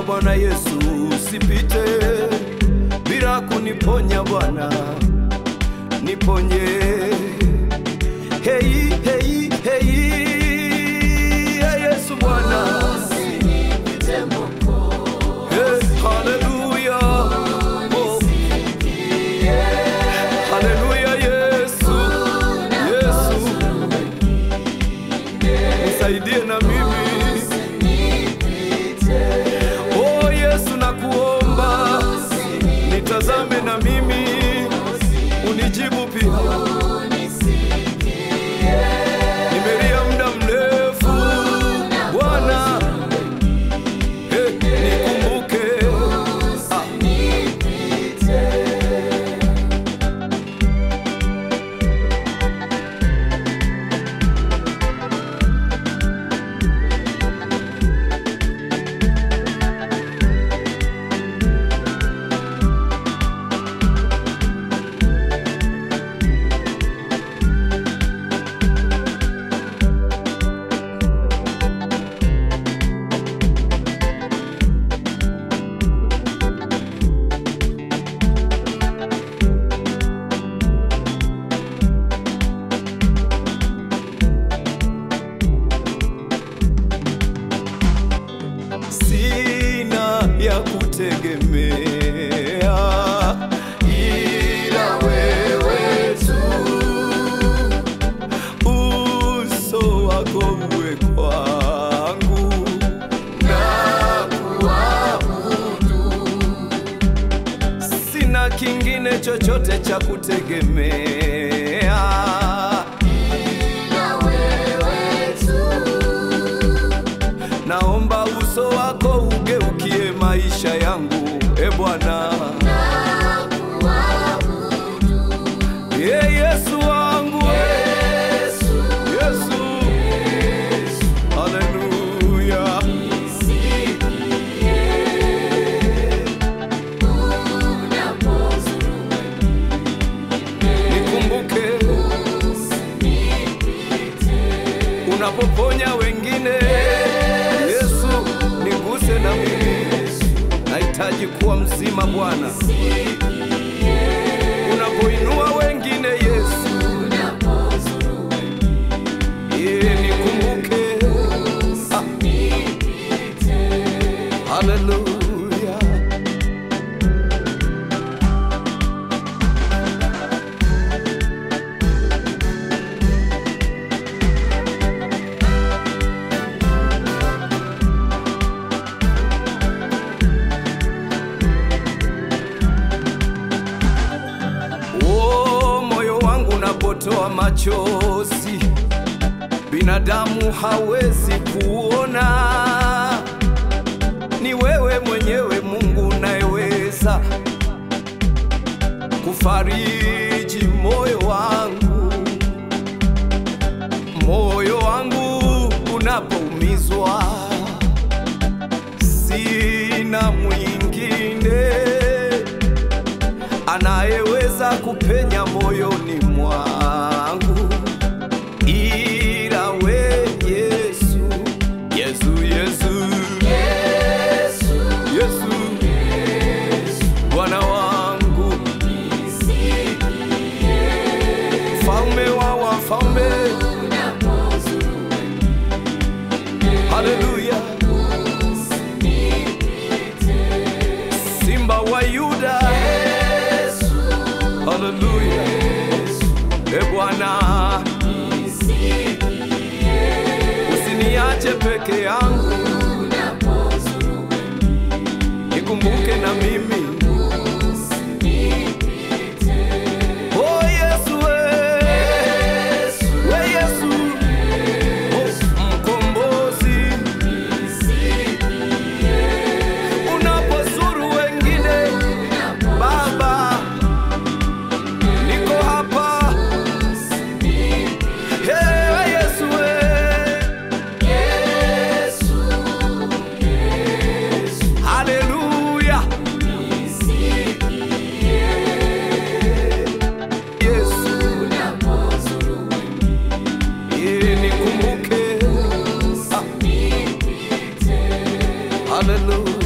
Bwana Yesu, usipite bila kuniponya Bwana, niponye. Hei, hei, hei, hey, Yesu Bwana, hey, haleluya, oh, haleluya, Yesu, Yesu, nisaidie na mimi Oh Yesu nakuomba, nitazame na mimi, unijibu pia. Nimelia muda mrefu Bwana, eh, nikumbuke. Ah. sina ya kutegemea ila wewe tu, uso wako uwe kwangu na kuabudu, sina kingine chochote cha kutegemea naomba uso wako ugeukie maisha yangu, e Bwana. Ye Yesu wangu, Yesu, haleluya. Nikumbuke unapoponya wengine, Yesu, niguse na mimi, nahitaji kuwa mzima Bwana. Unapoinua wengine, Yesu, ye nikumbuke. Ah. Haleluya. Oh, moyo wangu unapotoa machozi, binadamu hawezi kuona. Ni wewe mwenyewe Mungu unayeweza kufariji moyo wangu, moyo wangu unapoumizwa, sina mwingine anayeweza kupenya moyoni mwangu ila we Yesu, Yesu, Yesu, Yesu, Bwana wangu, mfalme wa wafalme, haleluya, simba wa Yuda, haleluya, e Bwana, usiniache peke yangu, nikumbuke na mimi. Oh Yesu, we, we Yesu, oh, mkombozi, unapozuru wengine Baba, niko hapa. Hey, Yesu, we. Haleluya. Yesu, yeye nikumbuke. Ah. Haleluya.